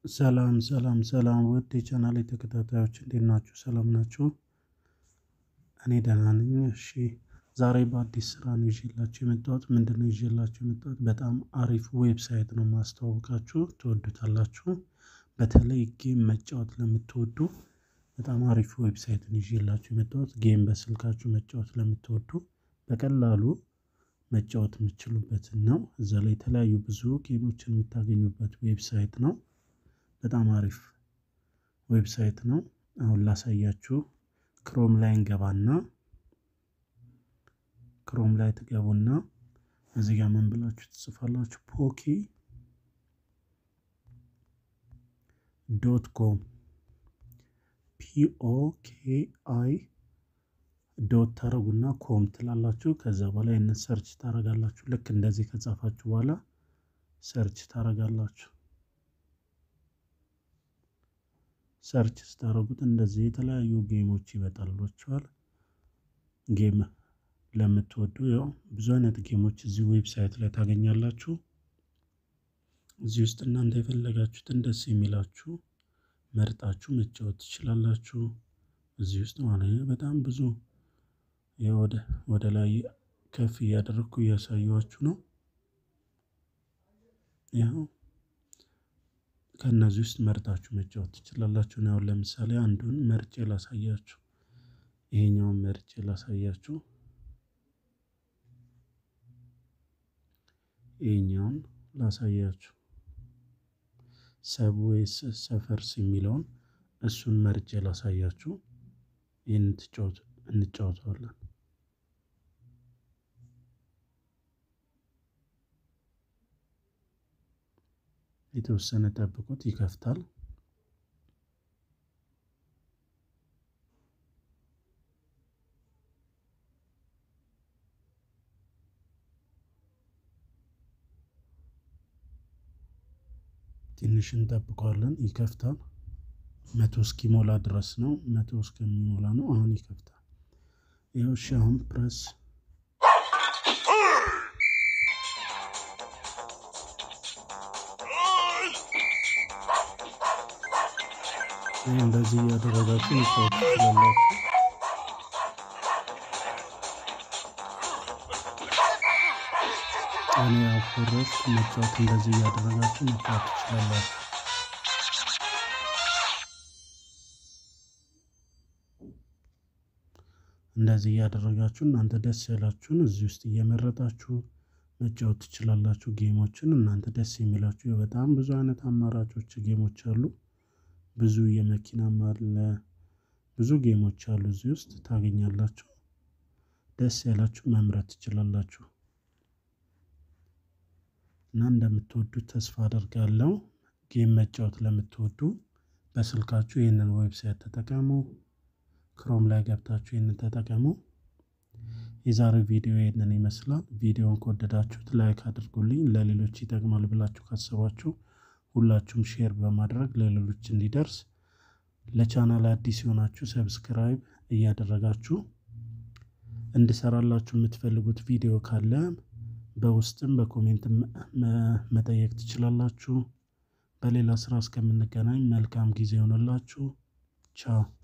ሰላም ሰላም ሰላም ውድ የቻናሌ ተከታታዮች እንዴት ናችሁ? ሰላም ናችሁ? እኔ ደህና ነኝ። እሺ ዛሬ በአዲስ ስራ ነው ይዤላችሁ የመጣሁት። ምንድን ነው ይዤላችሁ የመጣሁት? በጣም አሪፍ ዌብሳይት ነው ማስተዋወቃችሁ፣ ትወዱታላችሁ። በተለይ ጌም መጫወት ለምትወዱ በጣም አሪፍ ዌብሳይትን ይዤላችሁ የመጣሁት። ጌም በስልካችሁ መጫወት ለምትወዱ በቀላሉ መጫወት የምትችሉበትን ነው። እዛ ላይ የተለያዩ ብዙ ጌሞችን የምታገኙበት ዌብሳይት ነው። በጣም አሪፍ ዌብሳይት ነው። አሁን ላሳያችሁ። ክሮም ላይ እንገባና ክሮም ላይ ትገቡና እዚህ ጋር ምን ብላችሁ ትጽፋላችሁ? ፖኪ ዶት ኮም ፒኦኬ አይ ዶት ታረጉና ኮም ትላላችሁ። ከዛ በኋላ ይህንን ሰርች ታረጋላችሁ። ልክ እንደዚህ ከጻፋችሁ በኋላ ሰርች ታረጋላችሁ። ሰርች ስታደርጉት እንደዚህ የተለያዩ ጌሞች ይመጣላችኋል። ጌም ለምትወዱ ያው ብዙ አይነት ጌሞች እዚህ ዌብሳይት ላይ ታገኛላችሁ። እዚህ ውስጥ እናንተ የፈለጋችሁትን ደስ የሚላችሁ መርጣችሁ መጫወት ትችላላችሁ። እዚህ ውስጥ ማለት ነው። በጣም ብዙ ወደ ወደ ላይ ከፍ እያደረግኩ እያሳየኋችሁ ነው። ያው ከእነዚህ ውስጥ መርጣችሁ መጫወት ትችላላችሁ። አሁን ለምሳሌ አንዱን መርጬ ላሳያችሁ። ይሄኛውን መርጬ ላሳያችሁ። ይሄኛውን ላሳያችሁ። ሰብዌይስ ሰፈርስ የሚለውን እሱን መርጬ ላሳያችሁ። ይህን እንጫወተዋለን። የተወሰነ ጠብቁት፣ ይከፍታል። ትንሽ እንጠብቀዋለን፣ ይከፍታል። መቶ እስኪሞላ ድረስ ነው። መቶ እስከሚሞላ ነው። አሁን ይከፍታል። ይኸው እሺ፣ አሁን ፕረስ ይህ እንደዚህ እያደረጋችሁ መጫወት ትችላላችሁ። እኔ አፈረስ መጫወት እንደዚህ እያደረጋችሁ መጫወት ትችላላችሁ። እንደዚህ እያደረጋችሁ እናንተ ደስ ያላችሁን እዚህ ውስጥ እየመረጣችሁ መጫወት ትችላላችሁ። ጌሞችን እናንተ ደስ የሚላችሁ በጣም ብዙ አይነት አማራጮች ጌሞች አሉ። ብዙ የመኪናም አለ። ብዙ ጌሞች አሉ እዚህ ውስጥ ታገኛላችሁ። ደስ ያላችሁ መምረጥ ትችላላችሁ እና እንደምትወዱት ተስፋ አደርጋለሁ። ጌም መጫወት ለምትወዱ በስልካችሁ ይህንን ዌብሳይት ተጠቀሙ። ክሮም ላይ ገብታችሁ ይህንን ተጠቀሙ። የዛሬው ቪዲዮ ይህንን ይመስላል። ቪዲዮውን ከወደዳችሁት ላይክ አድርጉልኝ። ለሌሎች ይጠቅማል ብላችሁ ካሰባችሁ ሁላችሁም ሼር በማድረግ ለሌሎች እንዲደርስ ለቻናል አዲስ የሆናችሁ ሰብስክራይብ እያደረጋችሁ እንድሰራላችሁ የምትፈልጉት ቪዲዮ ካለ በውስጥም በኮሜንት መጠየቅ ትችላላችሁ። በሌላ ስራ እስከምንገናኝ መልካም ጊዜ ይሆንላችሁ። ቻው